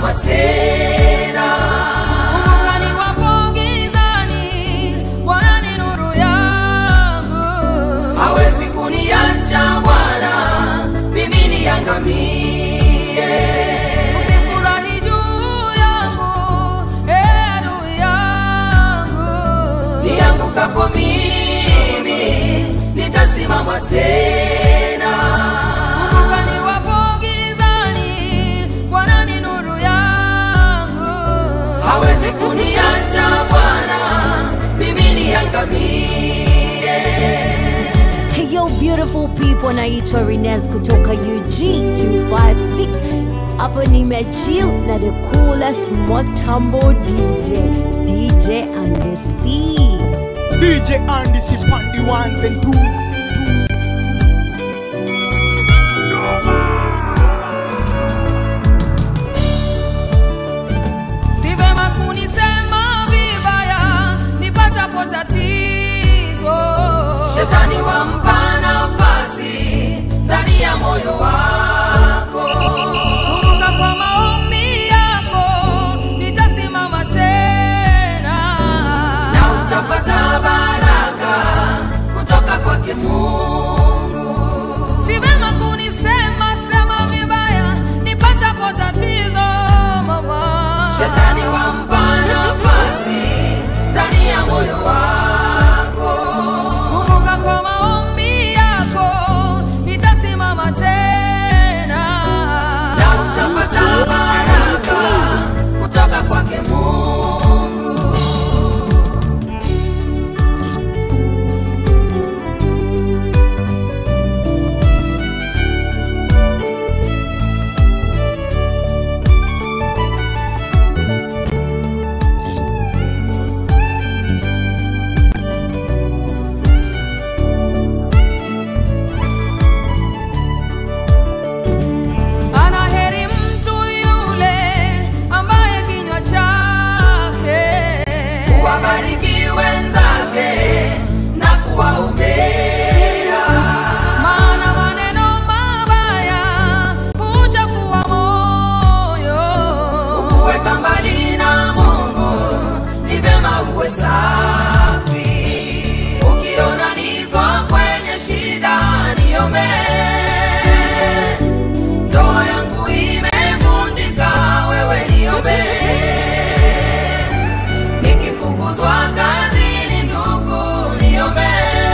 nitasimama tena. Kumbuka niwapo gizani, Bwana ni nuru yangu. hawezi kuniacha Bwana, mimi niangamie. Usifurahi juu yangu, ee adui yangu. Niangukapo mimi nitasimama tena. Kumbuka niwapo gizani, Bwana ni nuru yangu. hawezi kuniacha Bwana, mimi niangamie. Hey yo beautiful people, naitwa Rines kutoka UG256. Hapa nimechill na the coolest most humble DJ, DJ and the sea. DJ Andy on the ones and twos. Si vema kunisema vibaya nipatapo tatizo. Shetani wampa nafasi ndani ya moyo wako. Kumbuka kwa maombi yako nitasimama tena. na utapata baraka kutoka kwake Mungu. Si vema kunisema sema vibaya nipatapo tatizo mama. Shetani wampa nafasi ndani ya moyo wako. Kumbuka kwa maombi yako nitasimama tena. na utapata baraka kutoka kwake Mungu. Ana heri mtu yule ambaye kinywa chake Wabariki wenzake na kuwaombea, maana maneno mabaya huchafua moyo. kuweka mbali na Mungu ni vyema uwe safi. Ukiona niko kwenye shida, niombee. Ndoa yangu imevunjika, wewe niombee. Nikifukuzwa kazini, ndugu niombee.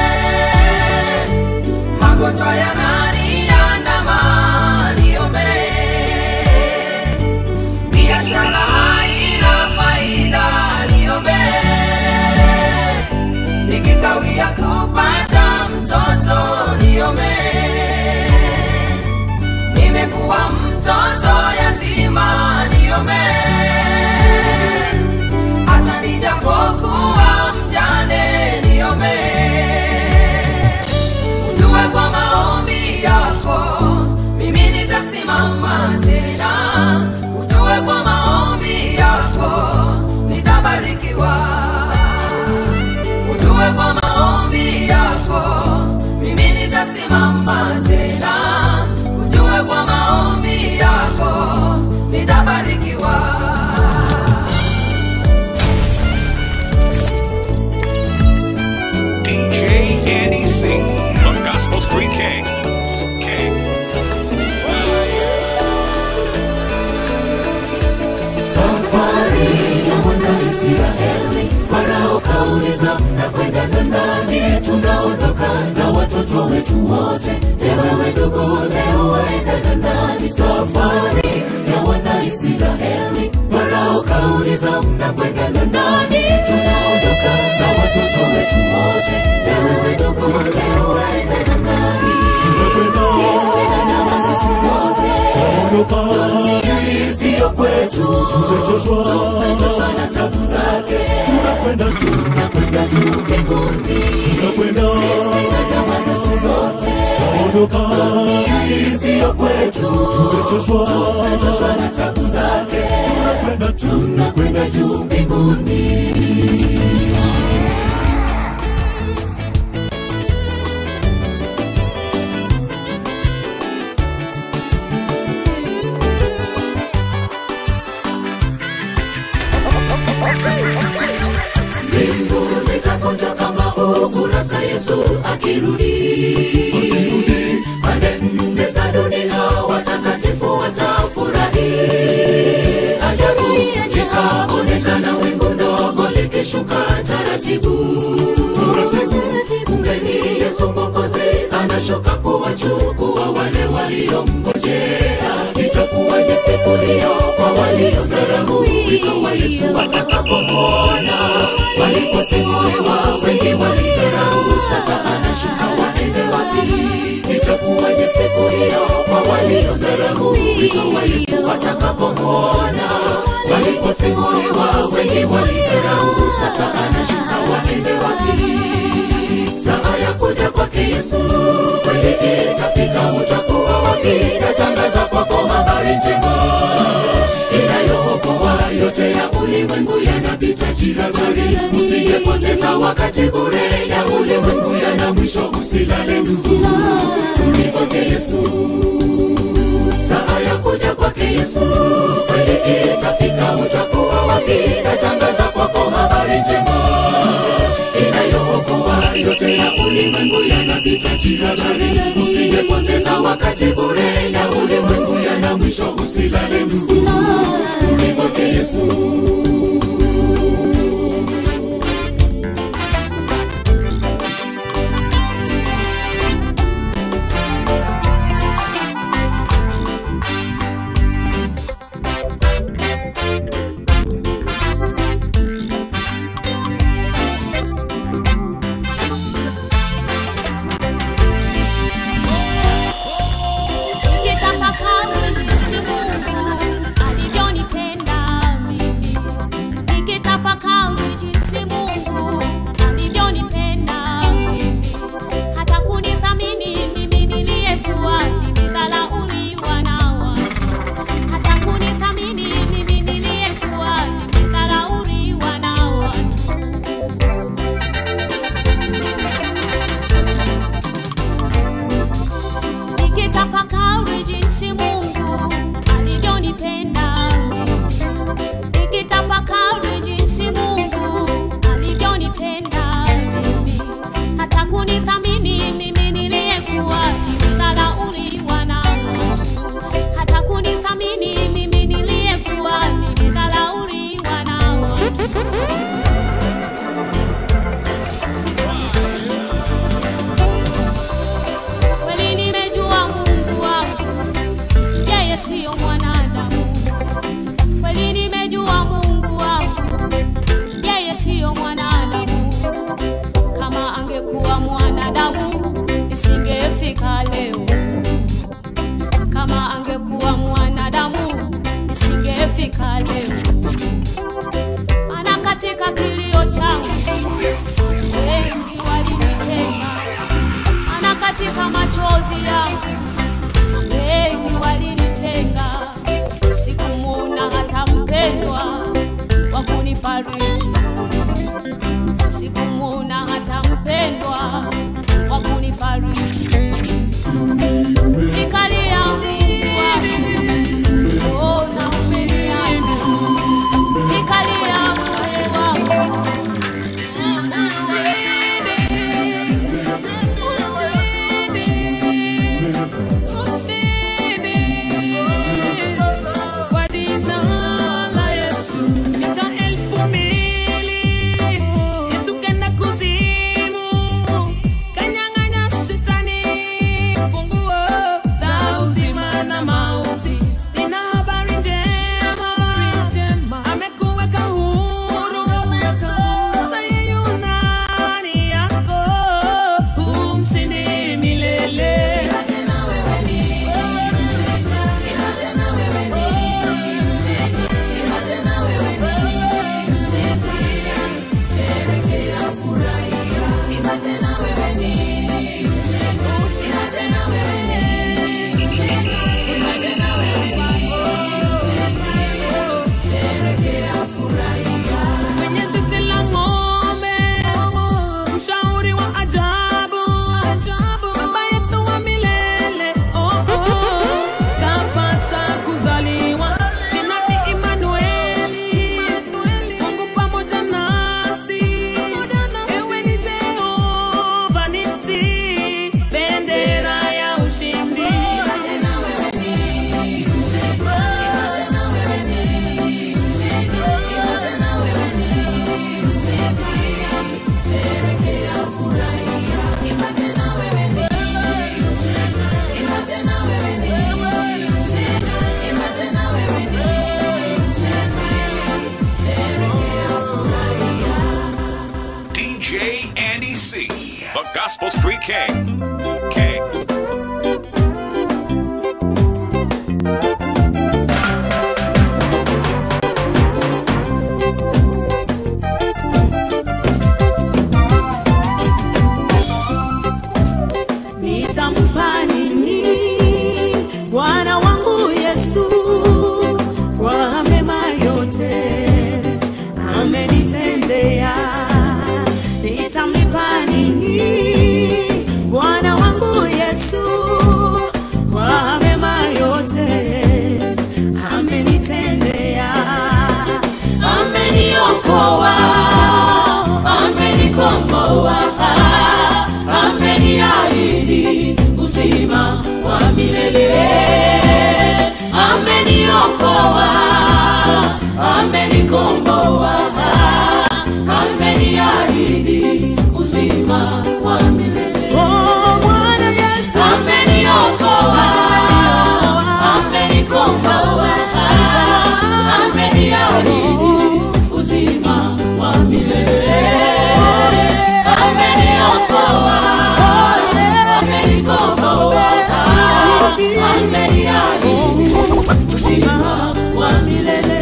Magonjwa yananiandama, niombee. Biashara haina faida, niombee. Nikikawia kupata mtoto, niombee. Nimekuwa mtoto yatima, niombee. Hata nijapokuwa mjane, niombee. Ujue kwa maombi yako mimi nitasimama tena. Ujue kwa maombi yako nitabarikiwa. Ujue kwa maombi yako mimi nitasimama tena. Ujue kwa maombi yako nitabarikiwa. DJ Andy C, the Gospel Street King. King. Safari ya mwana Israeli, Farao kauliza mnakwenda na nani? Tunaondoka na watoto wetu wote. Je, wewe ndugu, leo waenda na nani? Safari ya wana Israeli, Farao kauliza mnakwenda na nani? Tunaondoka na watoto wetu wote. Je, wewe ndugu, leo waenda na nani? Sisi na jamaa zetu zote dunia hii siyo kwetu, tumechoshwa tumechoshwa na tabu zake, tunakwenda tunakwenda juu mbinguni, tunakwenda sisi na jamaa zetu zote tunaondoka. Dunia hii siyo kwetu, tumechoshwa tumechoshwa na tabu zake, tunakwenda tunakwenda juu mbinguni. akirudi pande nne za dunia watakatifu watafurahi ajabu likaonekana wingu ndogo likishuka taratibu kumbe ni yesu mwokozi anashuka kuwachukua wale waliomngojea itakuwaje siku hiyo kwa waliosarahu wito wa yesu watakapomwona waliposimuliwa wengi walidharau sasa anashuka waende wapi itakuwaje siku hiyo kwa waliosarahu wito wa yesu watakapomwona waliposimuliwa wengi walidharau sasa anashuka waende wapi saa ya kuja kwake yesu kweli itafika utakuwa wapi natangaza kwako habari njema inayookoa yote ya ulimwengu yanapita jihadhari usijepoteza wakati bure ya ulimwengu yana mwisho usilale ndugu rudi kwake yesu saa ya kuja kwake yesu kweli itafika utakuwa wapi natangaza kwako habari njema inayookoa yote ya ulimwengu yanapita jihadhari usijepoteza wakati bure ya ulimwengu yana mwisho usilale ndugu rudi kwake yesu Nikitafakari jinsi Mungu alivyonipenda mimi, nikitafakari jinsi Mungu alivyonipenda mimi, hata kunithamini mimi niliyekuwa nimedharauliwa na watu, hata kunithamini mimi niliyekuwa nimedharauliwa na watu. nikitafakari jinsi Mungu alivyonipenda mimi, nikitafakari jinsi Mungu alivyonipenda mimi, hata kunithamini mimi niliyekuwa nimedharauliwa na watu, hata kunithamini mimi niliyekuwa nimedharauliwa na watu. kweli nimejua Mungu wangu, yeye siyo mwanadamu. Kweli nimejua Mungu wangu, yeye siyo mwanadamu. Kama angekuwa mwanadamu, nisingefika leo. Kama angekuwa mwanadamu, nisingefika leo. Maana katika kilio changu wengi walinitenga maana katika machozi yangu wengi walinitenga, sikumwona hata mpendwa wa kunifariji, sikumwona hata mpendwa wa kunifariji. Nikalia Mungu wangu, mbona umeniacha? Nikalia Mungu wangu, usini Gospel Street King. King. nitampa nini Bwana wangu Yesu kwa mema yote amenitendea, nitamlipa nini Bwana wangu Yesu kwa mema yote amenitendea, ameniokoa, amenikomboa ameniahidi uzima wa milele, ameniokoa, amenikomboa, ameniahidi uzima wa milele. Oh, Bwana Yesu ameniokoa, amenikomboa, ameniahidi uzima wa milele, ameniokoa amenikomboa, ameniahidi uzima wa milele.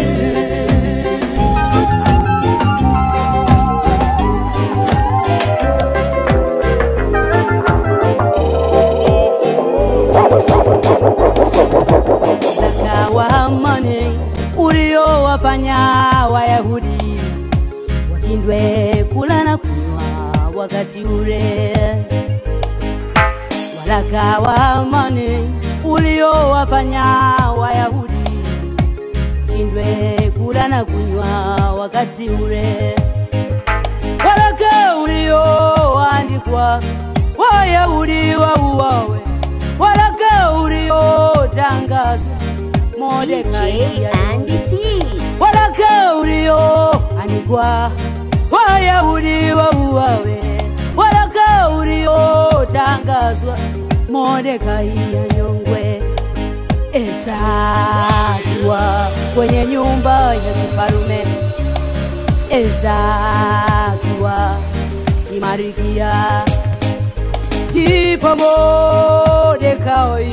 Zaka wa amani uliowafanya Wayahudi washindwe kula na kunywa wakati ule waraka wa amani uliowafanya Wayahudi washindwe kula na kunywa wakati ule, waraka ulioandikwa Wayahudi wauawe, waraka uliotangazwa Mordekai waraka ulioandikwa Wayahudi wauawe, waraka uliotangazwa Mordekai anyongwe. Esta akiwa kwenye nyumba ya kifarume, Esta akiwa ni Marikia, ndipo Mordekai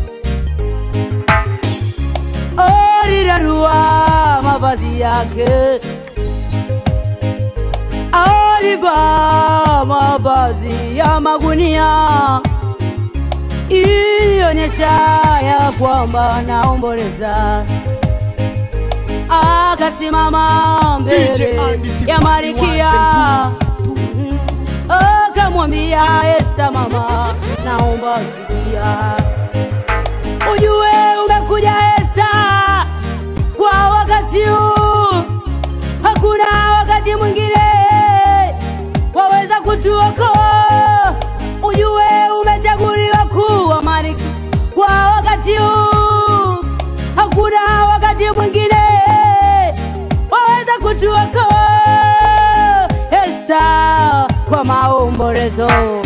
alirarua mavazi yake, alivaa mavazi ya magunia, ilionyesha ya kwamba naomboleza. Akasimama mbele ya Marikia, Mm. akamwambia Esta, mama, naomba sikia ujue umekuja Esta kwa wakati huu, hakuna wakati mwingine waweza kutuokoa. Ujue umechaguliwa kuwa malkia kwa wakati huu, hakuna wakati mwingine waweza kutuokoa. Esta kwa maombolezo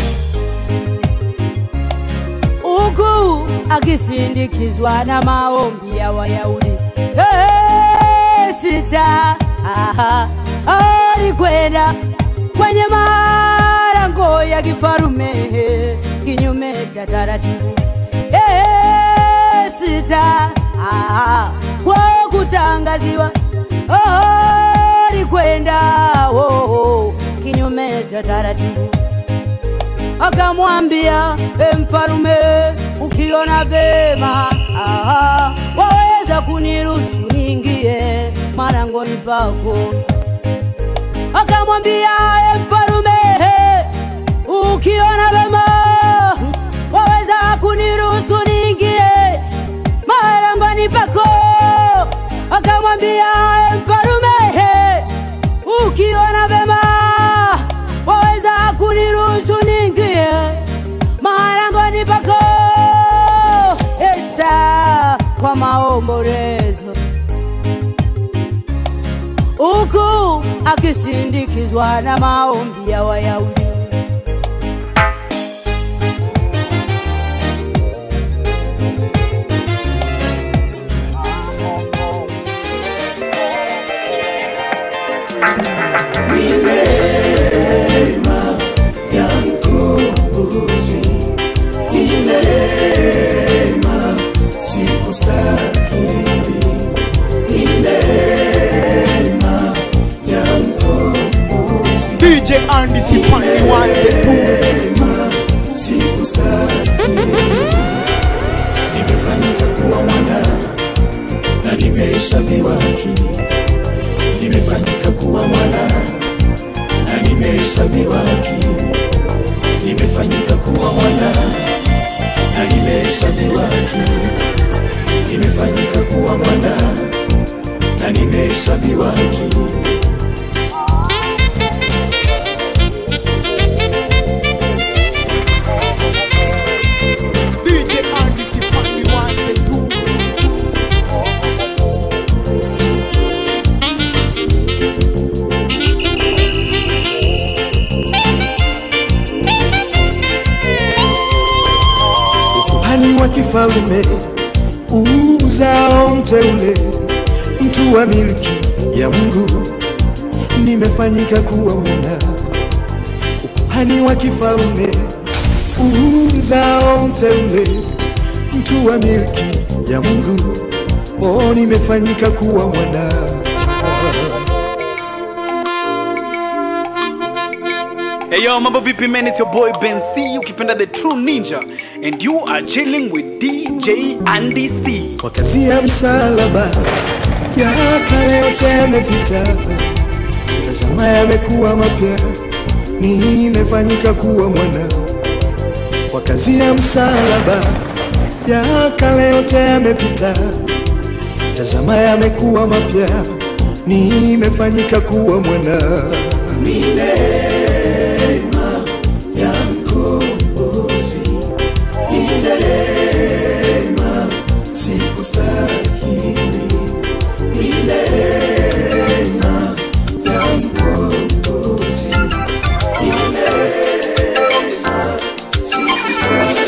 huku akisindikizwa na maombi ya Wayahudi. Hey, sita aha, alikwenda kwenye malango ya kifarume kinyume cha taratibu. Hey, sita aha, kwa kutangaziwa alikwenda oh, oh, kinyume cha taratibu akamwambia e mfalume, ukiona vema aha, waweza kuniruhusu niingie marangoni pako. Akamwambia e mfalume, ukiona vema waweza kuniruhusu niingie marangoni pako. Akamwambia e mfalume, ukiona vema waweza kuniruhusu niingie marangoni pako. Esta kwa maombolezo, huku akisindikizwa na maombi ya Wayahudi. ya mkono nimehesabiwa haki, nimefanyika kuwa mwana na nimehesabiwa haki, nimefanyika kuwa mwana na nimehesabiwa haki, nimefanyika kuwa mwana na nimehesabiwa haki. DJ Andy Sipandi one and two. ukuhani wa kifalme uzao mteule, mtu wa milki ya Mungu, nimefanyika kuwa mwana. Ukuhani wa kifalme uzao mteule, mtu wa milki ya Mungu, oh, nimefanyika kuwa mwana. Hey yo, mambo vipi man, it's your boy Ben C, ukipenda the true ninja and you are chilling with DJ Andy C. kwa kazi ya msalaba ya kale yote yamepita, tazama yamekuwa mapya, nimefanyika kuwa mwana. Kwa kazi ya msalaba ya kale yote yamepita, tazama yamekuwa mapya, nimefanyika kuwa mwana. Ni neema ya mkombozi, ni neema sikustahili, ni neema ya mkombozi, ni neema sikustahili.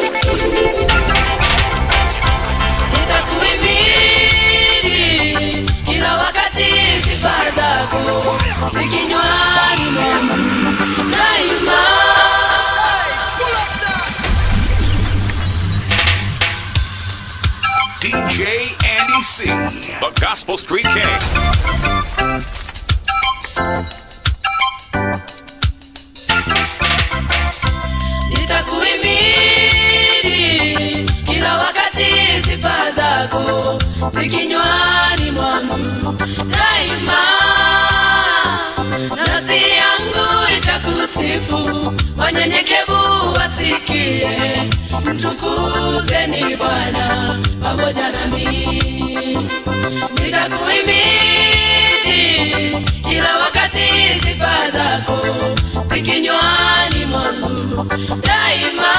nitakuhimidi kila wakati sifa zako zikinywani mwangu daima DJ Andy C, the Gospel Street King. nitakuhimidi kila wakati sifa zako zikinywani mwangu daima nafsi yangu itakusifu wanyenyekevu wasikie mtukuzeni bwana pamoja nami nitakuhimidi kila wakati sifa zako zikinywani mwangu daima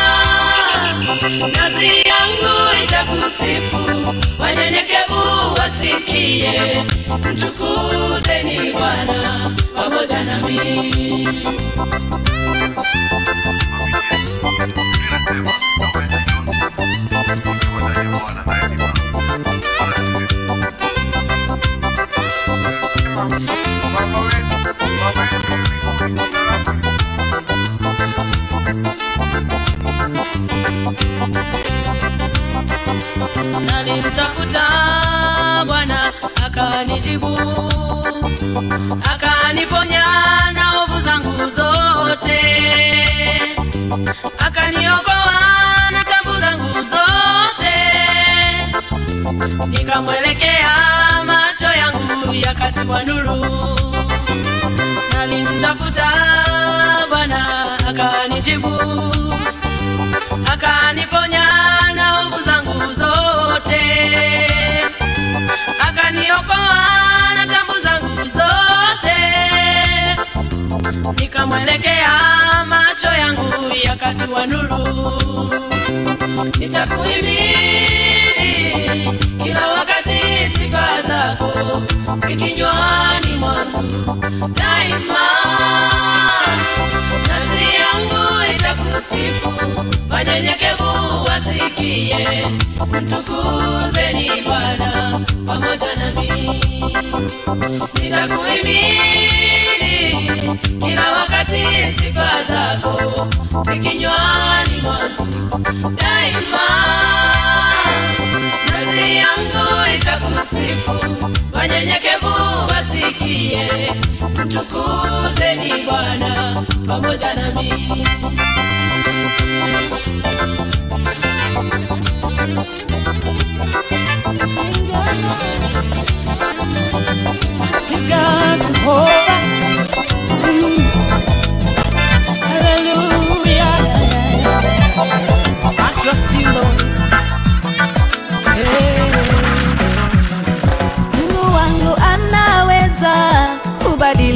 nafsi yangu itakusifu wanyenyekevu wasikie mtukuzeni bwana pamoja nami nalimtafuta bwana akanijibu akaniponya na ovu zangu zote akaniokoa na tabu zangu zote nikamwelekea macho yangu yakatiwa nuru nalimtafuta bwana akanijibu akaniponya na ovu zangu zote akaniokoa na tabu zangu zote nikamwelekea macho yangu yakatiwa nuru nitakuhimidi kila wakati sifa zako zikinywani mwangu daima nafsi yangu itakusifu wanyenyekevu wasikie mtukuzeni bwana pamoja nami nitakuhimidi kila wakati sifa zako zikinywani mwangu daima nafsi yangu itakusifu wanyenyekevu wasikie mtukuzeni bwana pamoja nami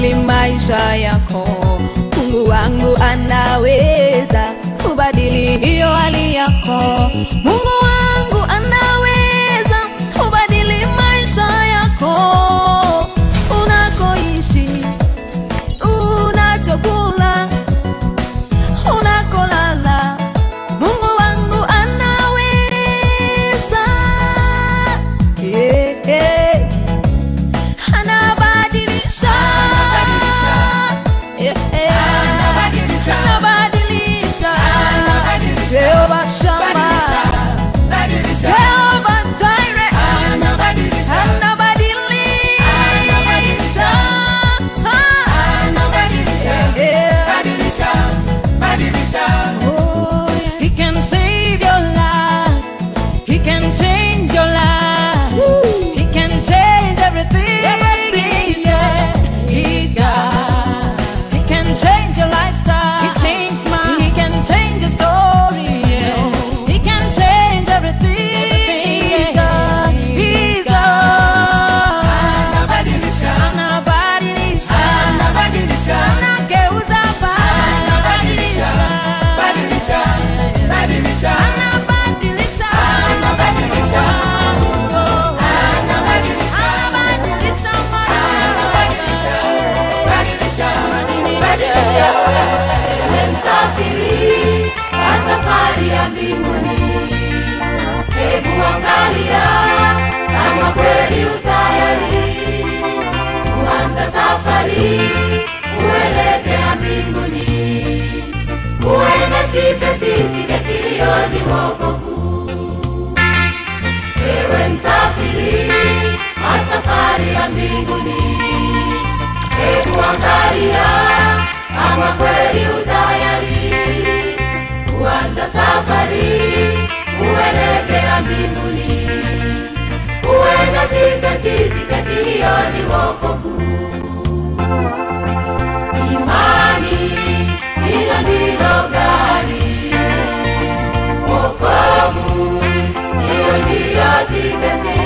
kubadili maisha yako. Mungu wangu anaweza kubadili hiyo hali yako. Mungu wangu anaweza kubadili maisha yako. Unakoishi, unachokula, unakolala, Mungu wangu anaweza. Yeah, yeah. Anabadilisha. Yeah, yeah. Anabadilisha. Jehova Shammah. Jehova Jireh. Anabadilisha. Yeah. Oh, yeah. He can save your life. He can change your life. He can change everything. Yeah. He's God. He can change your lifestyle. He changed mine. He can change your story. Yeah. He can change everything. He's God. He's God. Anabadilisha. Anageuza pale. Anabadilisha. Anabadilisha. Anabadilisha. Anabadilisha maisha. msafiri wa safari ya mbinguni hebu angalia kama kweli utayari kuanza safari kuelekea mbinguni uwe na tiketi tiketi hiyo ni wokovu ewe msafiri wa safari ya mbinguni hebu angalia kama kweli utayari kuanza safari kuelekea mbinguni uwe na tiketi tiketi hiyo ni wokovu imani hilo ndilo gari wokovu hiyo ndiyo tiketi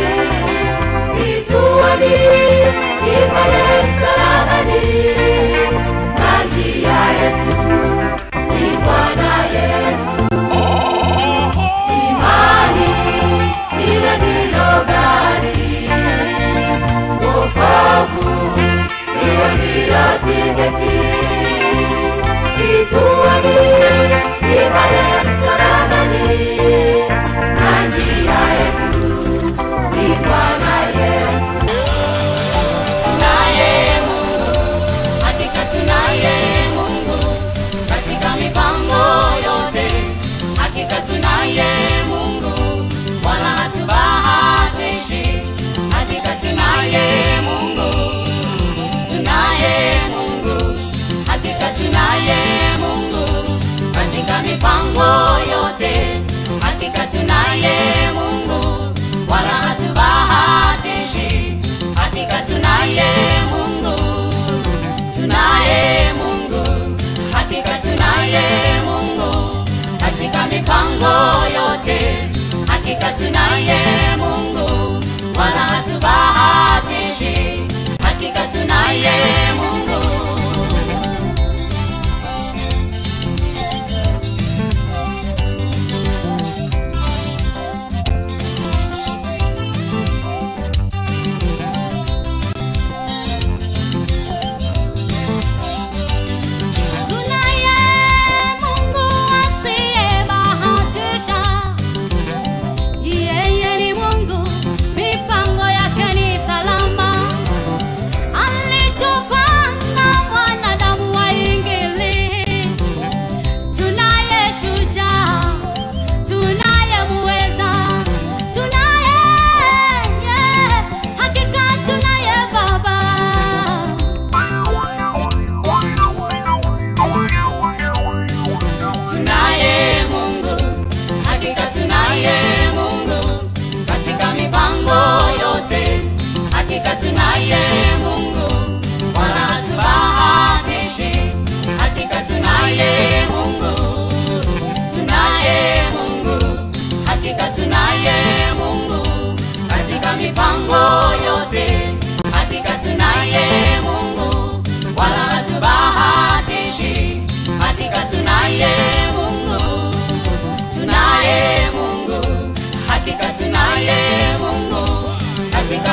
kituoni kipale msalabani na njia yetu ni bwana yesu imani ile ndilo gari wokovu hiyo ndiyo tiketi kituoni kipale msalabani na njia yetu ni bwana yesu naye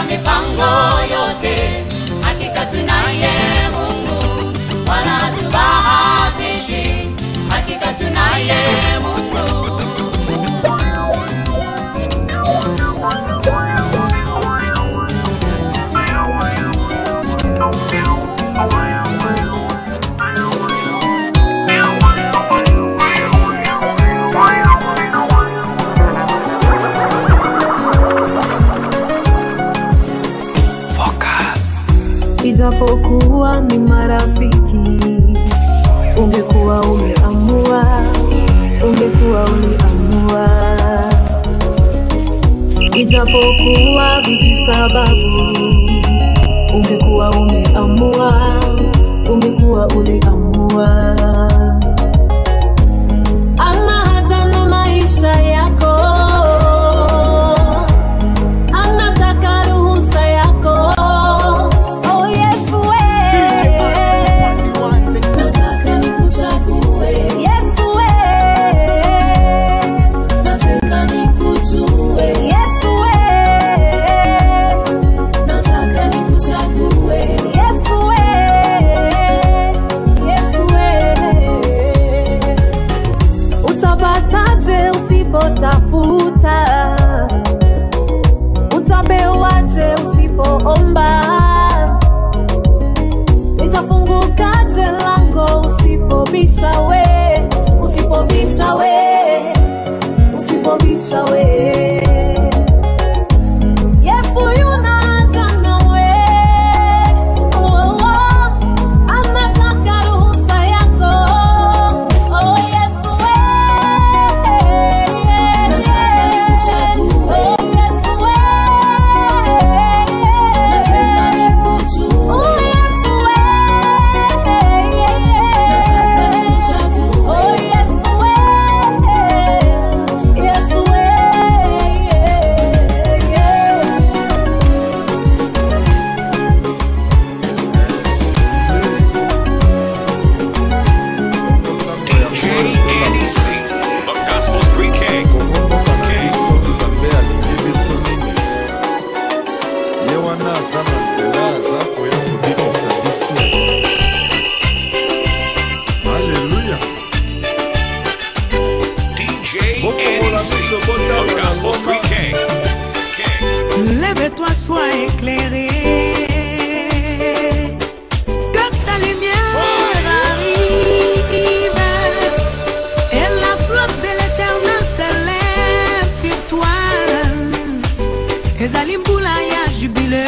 katika mipango yote. Hakika tunaye Mungu, wala hatubahatishi. Hakika tunaye Mungu. ijapokuwa ni marafiki ungekuwa umeamua ungekuwa uliamua ijapokuwa vijisababu ungekuwa umeamua ungekuwa uliamua ama hata na maisha yako anataka ruhusa yako oh yesu we nataka nikuchague yesu we nataka nikujue yesu we nataka nikuchague yesu we yesu we utapataje usipotafuta utapewaje usipoomba itafungukaje lango usipobisha we usipobisha we usipobisha we yesu yunaja nawe oh, oh, anataka ruhusa yako oh, yesu we nataka nikuchague yesu we nataka nikujue oh, yesu we nataka nikuchague oh, yesu we yesu we DJ Andy C. The Gospel Street King. King. nzambe alingi biso nini ye wana aza na nzela aza koya kobikisa biso aleluya DJ Andy C. The Gospel Street King. King. Lève-toi, sois éclairé. Que ta lumière arrive. Et la gloire de l'éternel s'élève sur toi. ezali mbula ya jubile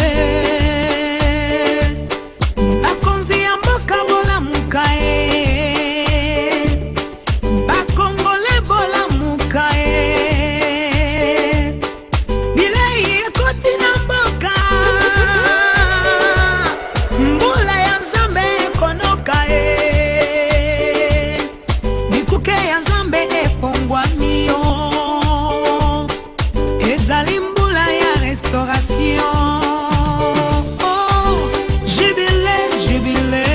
bakonzi ya mboka bolamuka ye bakongole bolamuka ye bilei ekoti na mboka mbula ya nzambe ekonoka ye bikuke ya nzambe efongwami yo ezali mbula ya restauration Oh, jubile, jubile.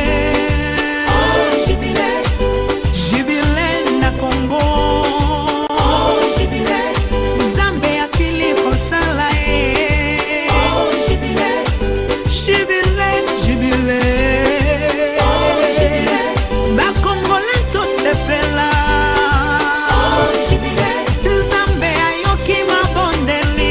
Jubile na Congo. Nzambe asili kosala ye. Jubile, jubile. bakongole tosepela nzambe ayoki mabondeli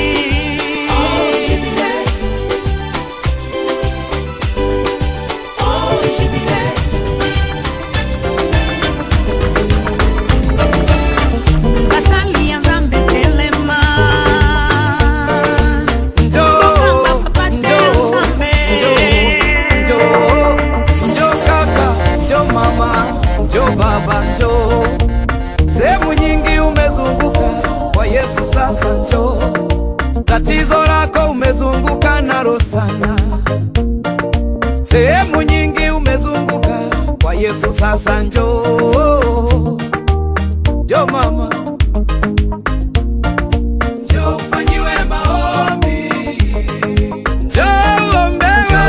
basali ya nzambe telema Bokamba papa te nzambe njo njo kaka njo mama njo baba njo sehemu nyingi umezunguka kwa yesu sasa njo tatizo lako umezunguka nalo sana sehemu nyingi umezunguka kwa yesu sasa njo njo mama njo ufanyiwe maombi njo uombewe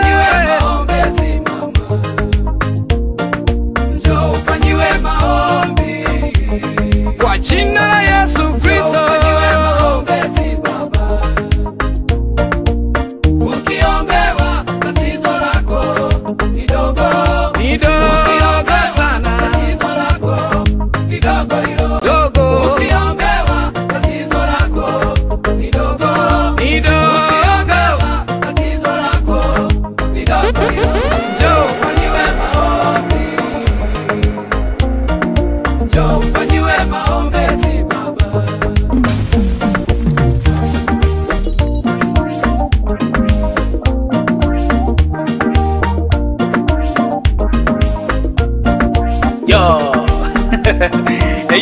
Njoo ufanyiwe maombi kwa jina la Yesu Kristo.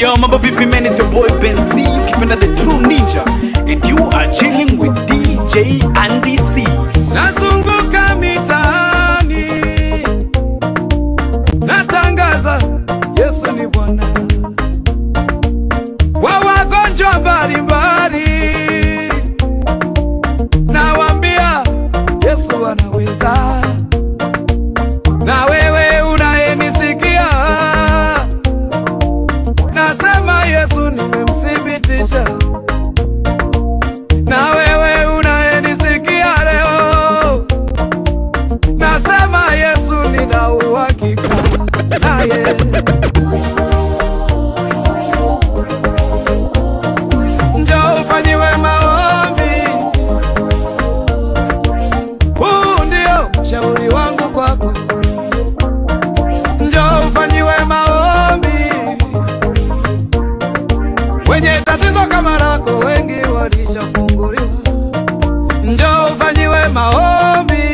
yo mambo vipi man it's your boy Ben C ukipenda the true ninja and you are chilling with DJ Andy C nazunguka mitaani natangaza yesu ni bwana kwa wagonjwa mbalimbali nawambia yesu anaweza na wewe unayenisikia nasema yesu nimemthibitisha na wewe unayenisikia leo nasema yesu nina uhakika naye njoo ufanyiwe maombi huu ndio shauri wangu kwako njoo ufanyiwe maombi wenye tatizo kama lako wengi walishafunguliwa njoo ufanyiwe maombi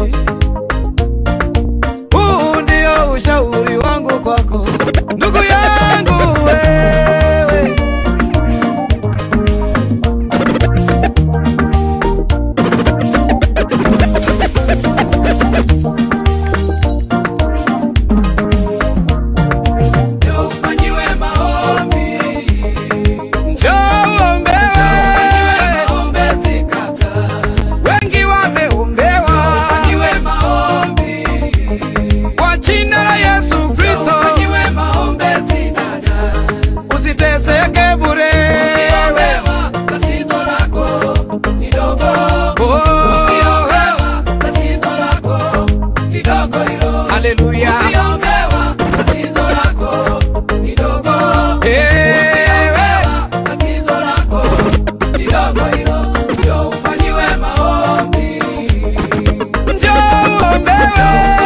huu ndio ushauri wangu kwako ndugu yangu wewe Njoo ufanyiwe maombi. Njoo uombewe. Wengi wameombewa. Kwa jina la Yesu Kristo. Usiteseke bure. Oh. Haleluya. Ewe. Njoo uombewe.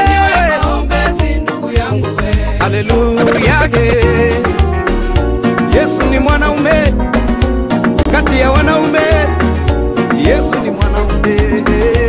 Haleluya. yeah. Yesu ni mwanaume kati ya wanaume. Yesu ni mwanaume.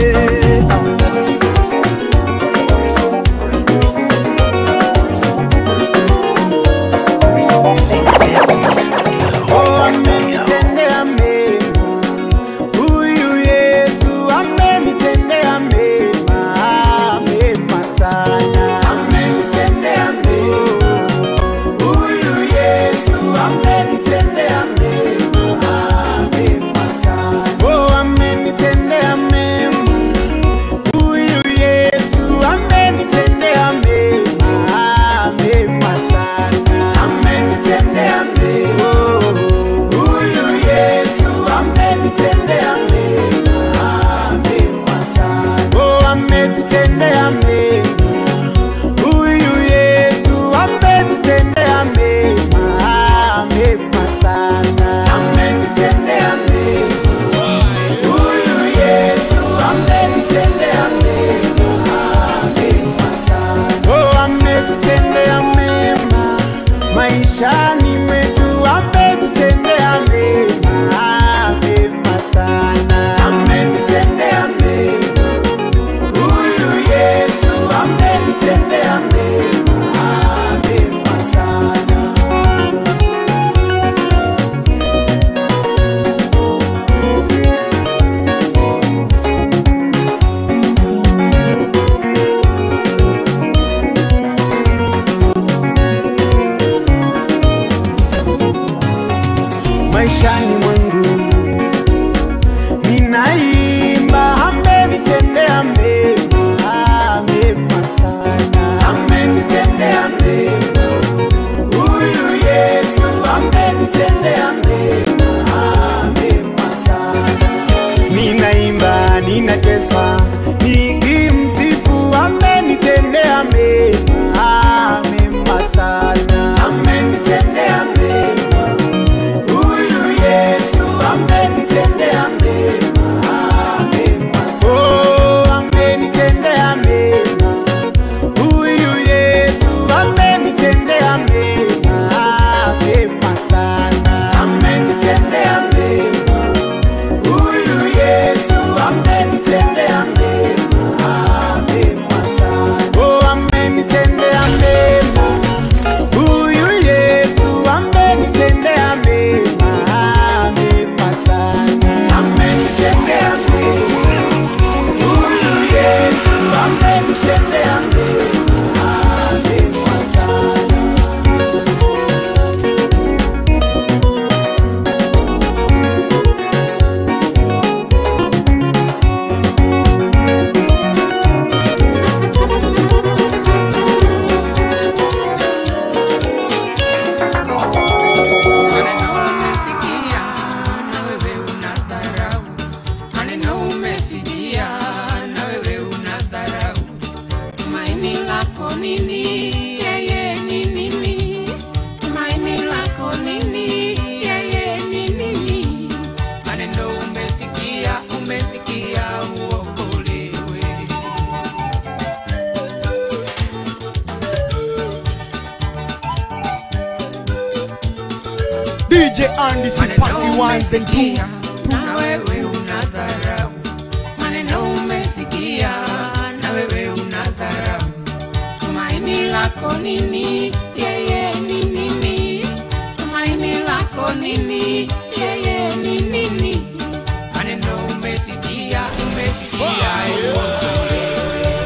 Oh, amenitendea mema. Huyu Yesu amenitendea mema, mema sana. Amenitendea mema. Huyu Yesu amenitendea mema, mema sana. Oh, amenitendea mema. Huyu Yesu amenitendea mema, mema sana. Amenitendea mema. Huyu Yesu amenitendea mema, mema sana. Oh, ametutendea mema. Huyu Yesu ametutendea mema, mema sana. Amenitendea mema. Huyu Yesu amenitendea mema, mema sana. Oh, ametutendea mema maishani mwetu, ametutendea mema, mema sana. Amenitendea mema. Huyu Yesu amenitendea mema, mema sana. maishani mwangu ninaimba amenitendea mema mema sana amenitendea mema huyu yesu amenitendea mema mema sana ninaimba ninatesa nikimsifu amenitendea mema mema sana amenitendea mema Huyu Yesu amenitendea mema, mema sana. Oh, amenitendea mema. Huyu Yesu amenitendea mema, mema sana. Amenitendea mema. Huyu Yesu amenitendea mema, DJ Andy Sipati ones and twos. na wewe unadharau maneno umesikia na wewe unadharau tumaini lako nini yeye ni nini tumaini lako nini yeye ni nini maneno umesikia umesikia uondolewe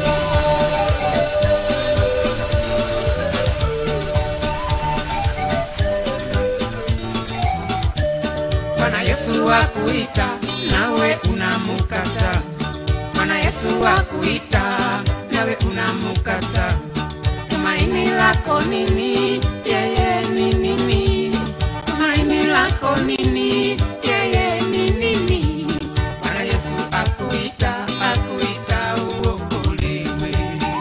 Bwana Yesu akuita nawe unamukata. Bwana Yesu akuita nawe unamukata. Tumaini lako nini? Yeye ni nini? Tumaini lako nini? Yeye ni nini? Bwana Yesu akuita, akuita uokolewe.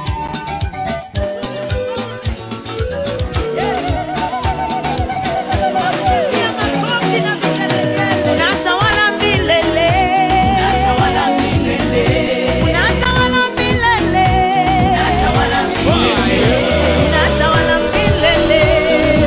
Unatawala milele. Unatawala milele. Unatawala milele. Unatawala milele. Unatawala milele.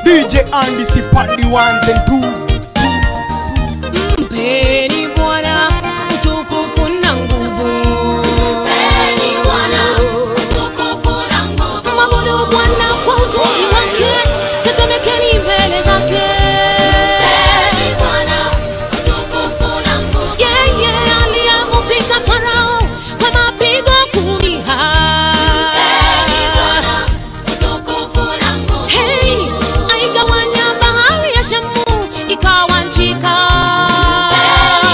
DJ Andy Sipandi ones and twos. mpeni bwana utukufu na nguvu mwabudu bwana kwa uzuri wake tetemekeni mbele zake yeye aliyemupiga farao kwa mapigo kumi Hey, aigawanya bahari ya shamu ikawa nchi kavu.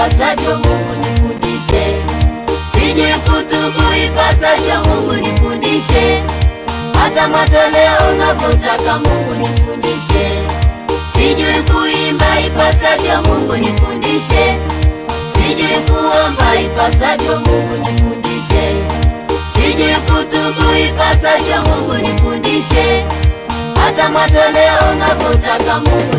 ipasavyo Mungu nifundishe, sijui kutubu ipasavyo Mungu nifundishe, hata matoleo unavyotaka Mungu nifundishe, sijui kuimba ipasavyo Mungu nifundishe, sijui kuomba ipasavyo Mungu nifundishe, sijui kutubu ipasavyo Mungu nifundishe, hata matoleo unavyotaka Mungu